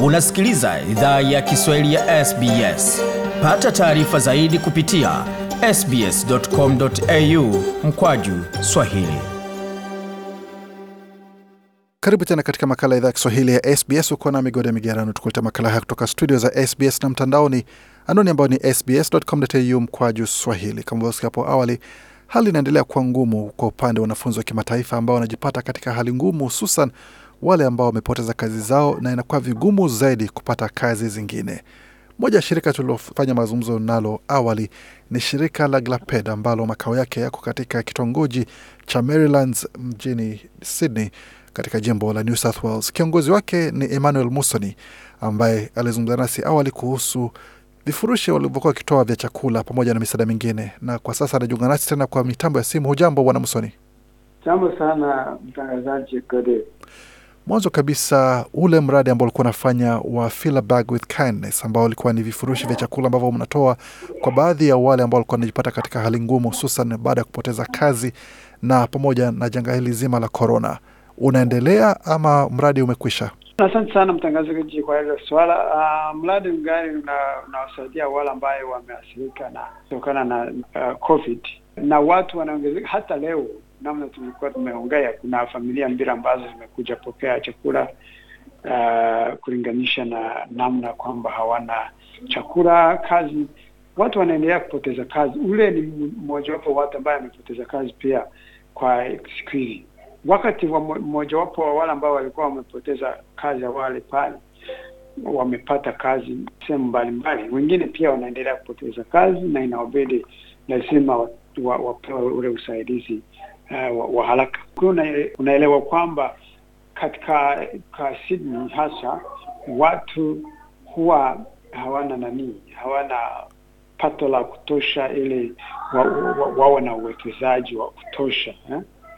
Unasikiliza idhaa ya Kiswahili ya SBS. Pata taarifa zaidi kupitia sbs.com.au mkwaju swahili. Karibu tena katika makala ya idhaa ya Kiswahili ya SBS. Uko na migode migerano, tukuleta makala haya kutoka studio za SBS na mtandaoni, anwani ambayo ni sbs.com.au mkwaju swahili. Kama vyosikia hapo awali, hali inaendelea kuwa ngumu kwa upande wa wanafunzi wa kimataifa ambao wanajipata katika hali ngumu, hususan wale ambao wamepoteza kazi zao na inakuwa vigumu zaidi kupata kazi zingine. Moja ya shirika tuliofanya mazungumzo nalo awali ni shirika la Glaped ambalo makao yake yako katika kitongoji cha Marylands mjini Sydney katika jimbo la New South Wales. Kiongozi wake ni Emmanuel Musoni ambaye alizungumza nasi awali kuhusu vifurushi walivyokuwa wakitoa vya chakula pamoja na misaada mingine, na kwa sasa anajiunga nasi tena kwa mitambo ya simu. Hujambo bwana Musoni? Jambo sana mtangazaji Gode. Mwanzo kabisa ule mradi ambao ulikuwa unafanya wa Fill a Bag with Kindness, ambao ulikuwa ni vifurushi vya chakula ambavyo mnatoa kwa baadhi ya wale ambao walikuwa wanajipata katika hali ngumu, hususan baada ya kupoteza kazi na pamoja na janga hili zima la korona, unaendelea ama mradi umekwisha? Asante sana mtangazaji kwa hilo swala. Uh, mradi mgani unawasaidia wale ambayo wameathirika na kutokana na uh, COVID na watu wanaongezeka hata leo namna tumekuwa tumeongea, kuna familia mbili ambazo zimekuja pokea chakula uh, kulinganisha na namna kwamba hawana chakula. Kazi, watu wanaendelea kupoteza kazi. Ule ni mmojawapo watu ambaye amepoteza kazi pia kwa siku hizi. Wakati wa mmojawapo wa wale ambao walikuwa wamepoteza kazi awali pale wamepata kazi sehemu mbalimbali, wengine pia wanaendelea kupoteza kazi na inawabidi lazima wapewe ule usaidizi Uh, wa, wa haraka. Unaelewa kwamba katika ka Sydney hasa watu huwa hawana nani, hawana pato la kutosha ili wawe wa, wa na uwekezaji wa kutosha eh?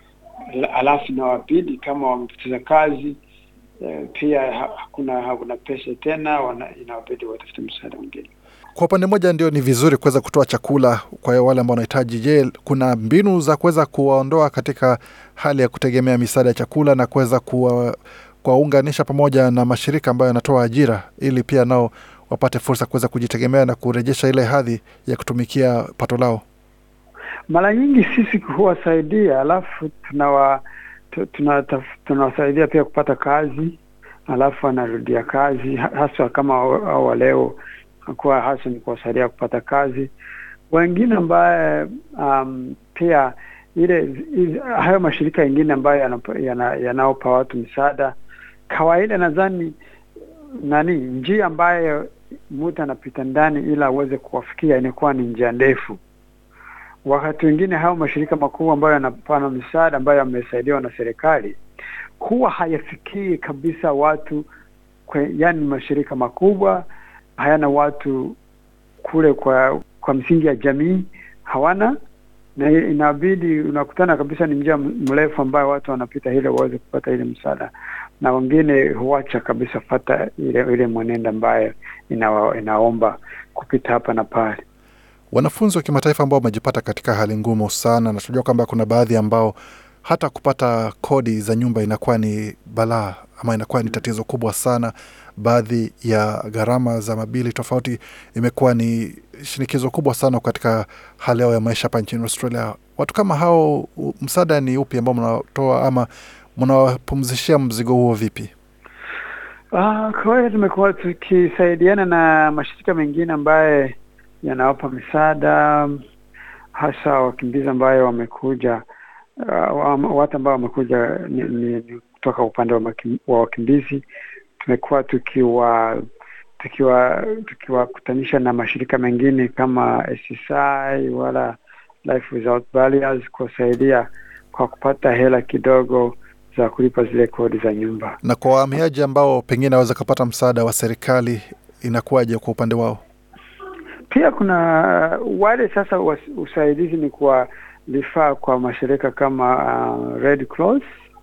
Alafu inawabidi kama wamepoteza kazi eh, pia hakuna hakuna pesa tena, inawabidi watafute msaada mwingine. Kwa upande mmoja ndio ni vizuri kuweza kutoa chakula kwa wale ambao wanahitaji. Je, kuna mbinu za kuweza kuwaondoa katika hali ya kutegemea misaada ya chakula na kuweza kuwaunganisha pamoja na mashirika ambayo yanatoa ajira ili pia nao wapate fursa kuweza kujitegemea na kurejesha ile hadhi ya kutumikia pato lao? Mara nyingi sisi huwasaidia, alafu tunawa tunawasaidia pia kupata kazi, alafu wanarudia kazi, hasa kama au leo kuwa hasa ni kuwasaidia kupata kazi. Wengine ambaye um, pia ile hayo mashirika yengine ambayo yanaopa watu misaada kawaida, nadhani nani, njia ambayo mtu anapita ndani ili aweze kuwafikia inakuwa ni njia ndefu. Wakati wengine hayo mashirika makubwa ambayo yanapana misaada ambayo yamesaidiwa na serikali huwa hayafikii kabisa watu kwe, yani mashirika makubwa hayana watu kule kwa kwa msingi ya jamii hawana, na inabidi unakutana kabisa, ni njia mrefu ambayo watu wanapita ili waweze kupata ile msaada, na wengine huacha kabisa fata ile ile mwenendo ambayo ina, inaomba kupita hapa na pale. Wanafunzi wa kimataifa ambao wamejipata katika hali ngumu sana, na tunajua kwamba kuna baadhi ambao hata kupata kodi za nyumba inakuwa ni balaa ama inakuwa ni tatizo kubwa sana. Baadhi ya gharama za mabili tofauti imekuwa ni shinikizo kubwa sana katika hali yao ya maisha hapa nchini Australia. Watu kama hao, msaada ni upi ambao mnatoa ama mnawapumzishia mzigo huo vipi? Uh, kawaida tumekuwa tukisaidiana na mashirika mengine ambaye yanawapa misaada hasa wakimbizi ambayo wamekuja uh, watu ambao wamekuja ni, ni, ni kutoka upande wa, makim, wa wakimbizi. Tumekuwa tukiwa tukiwa tukiwakutanisha na mashirika mengine kama SSI wala Life Without Barriers kuwasaidia kwa kupata hela kidogo za kulipa zile kodi za nyumba. Na kwa wahamiaji ambao pengine waweza kupata msaada wa serikali inakuwaje kwa upande wao? Pia kuna wale sasa usaidizi ni kwa vifaa kwa mashirika kama uh, Red Cross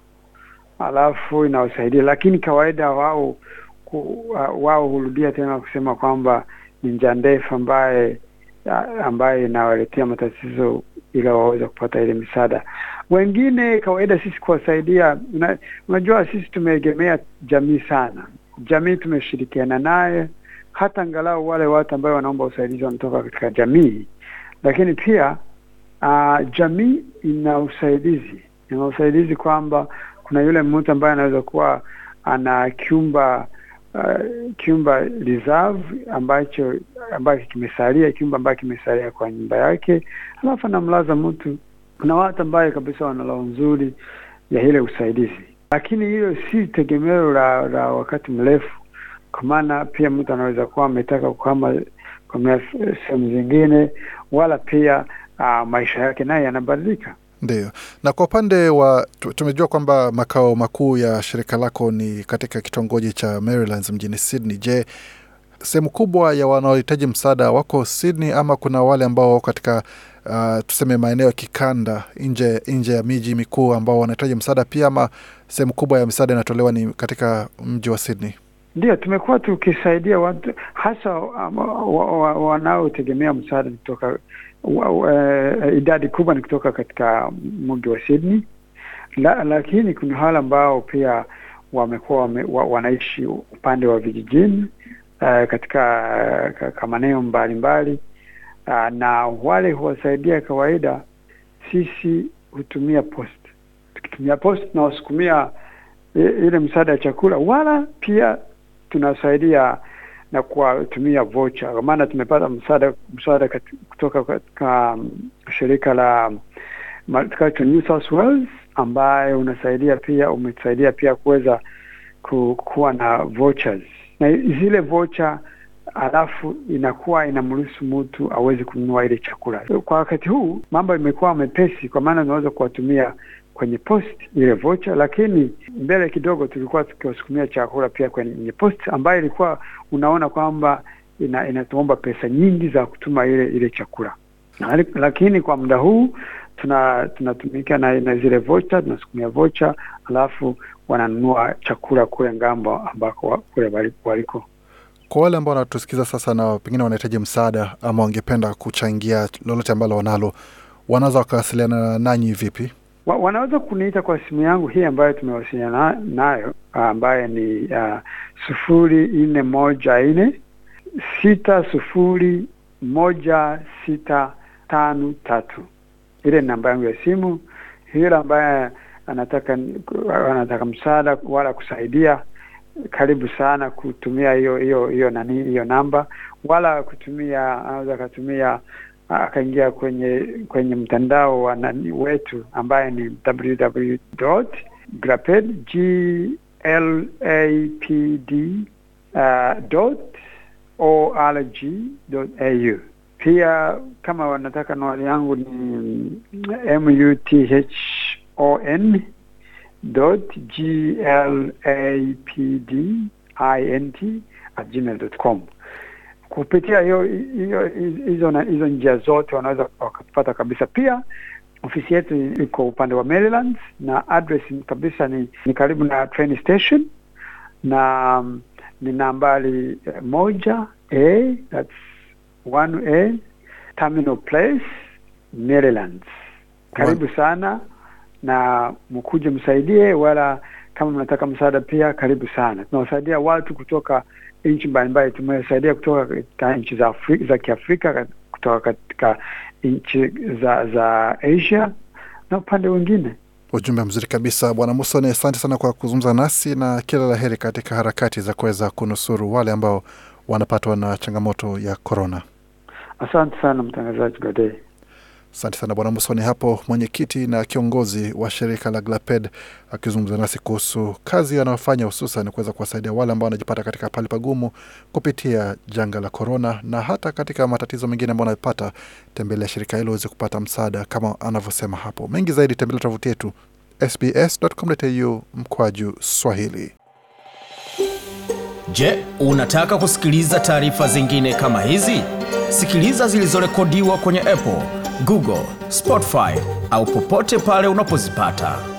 alafu inawasaidia, lakini kawaida wao uh, wao hurudia tena kusema kwamba ni njia ndefu ambaye ambaye inawaletea matatizo ili waweze kupata ile misaada. Wengine kawaida sisi kuwasaidia, una, unajua sisi tumeegemea jamii sana jamii tumeshirikiana naye, hata angalau wale watu ambao wanaomba usaidizi wanatoka katika jamii, lakini pia uh, jamii ina usaidizi, ina usaidizi kwamba kuna yule mtu ambaye anaweza kuwa ana kyumba uh, kyumba reserve ambacho ambacho kimesalia, kyumba ambacho kimesalia kwa nyumba yake, alafu anamlaza mtu. Kuna watu ambaye kabisa wana roho nzuri ya ile usaidizi, lakini hiyo si tegemeo la, la wakati mrefu, kwa maana pia mtu anaweza kuwa ametaka kuhama kwa sehemu zingine, wala pia uh, maisha yake naye yanabadilika. Ndio. Na kwa upande wa tumejua kwamba makao makuu ya shirika lako ni katika kitongoji cha Marylands mjini Sydney. Je, sehemu kubwa ya wanaohitaji msaada wako Sydney ama kuna wale ambao wako katika uh, tuseme maeneo ya kikanda nje nje ya miji mikuu ambao wanahitaji msaada pia, ama sehemu kubwa ya misaada inatolewa ni katika mji wa Sydney? Ndio, tumekuwa tukisaidia watu hasa um, wanaotegemea wa, wa msaada kutoka uh, idadi kubwa ni kutoka katika mji wa Sydney la, lakini kuna wale ambao pia wamekuwa wame, wa, wanaishi upande wa vijijini uh, katika uh, maeneo mbalimbali uh, na wale huwasaidia kawaida. Sisi hutumia post, tukitumia post tunawasukumia ile msaada ya chakula, wala pia tunasaidia na kuwatumia vocha, kwa maana tumepata msaada msaada kutoka katika um, shirika la Multicultural New South Wales ambaye unasaidia pia umesaidia pia kuweza ku, kuwa na vouchers na zile vocha, alafu inakuwa inamruhusu mtu aweze kununua ile chakula. Kwa wakati huu mambo imekuwa mepesi, kwa maana unaweza kuwatumia kwenye post ile vocha, lakini mbele kidogo tulikuwa tukiwasukumia chakula pia kwenye post ambayo ilikuwa unaona kwamba ina, inatuomba pesa nyingi za kutuma ile ile chakula, lakini kwa muda huu tuna tunatumika na, na zile vocha tunasukumia vocha, alafu wananunua chakula kule ngambo ambako kule waliko. Kwa wale ambao wanatusikiza sasa na pengine wanahitaji msaada ama wangependa kuchangia lolote ambalo wanalo, wanaweza wakawasiliana nanyi vipi? Wa, wanaweza kuniita kwa simu yangu hii ambayo tumewasiliana nayo ambaye ni uh, sufuri nne moja nne sita sufuri moja sita tano tatu. Ile ni namba yangu ya simu. Yule ambaye anataka anataka msaada wala kusaidia, karibu sana kutumia hiyo hiyo hiyo nani hiyo namba, wala kutumia anaweza akatumia akaingia kwenye kwenye mtandao wa nani wetu ambaye ni www.glaped g l a p d uh, dot org dot au. Pia kama wanataka nawali yangu ni muthon dot g l a p d i n t at gmail dot com kupitia hiyo hiyo hizo hizo njia zote wanaweza wakapata kabisa. Pia ofisi yetu iko upande wa Maryland na address kabisa ni, ni karibu na train station na um, ni nambari moja a that's one a Terminal Place Maryland. Karibu sana na mkuje msaidie, wala kama mnataka msaada pia karibu sana. Tunawasaidia watu kutoka nchi mbalimbali. Tumesaidia kutoka katika nchi za Afrika, za Kiafrika, kutoka katika nchi za za Asia na upande wengine. Ujumbe mzuri kabisa, Bwana Musoni. Asante sana kwa kuzungumza nasi na kila la heri katika harakati za kuweza kunusuru wale ambao wanapatwa na changamoto ya korona. Asante sana mtangazaji Godei. Asante sana Bwana Musoni hapo, mwenyekiti na kiongozi wa shirika la Glaped akizungumza nasi kuhusu kazi anayofanya hususan kuweza kuwasaidia wale ambao wanajipata katika pali pagumu kupitia janga la korona, na hata katika matatizo mengine ambao wanapata. Tembelea shirika hilo uweze kupata msaada kama anavyosema hapo. Mengi zaidi, tembelea tovuti yetu sbs.com.au mkwaju Swahili. Je, unataka kusikiliza taarifa zingine kama hizi? Sikiliza zilizorekodiwa kwenye Apple, Google, Spotify au popote pale unapozipata.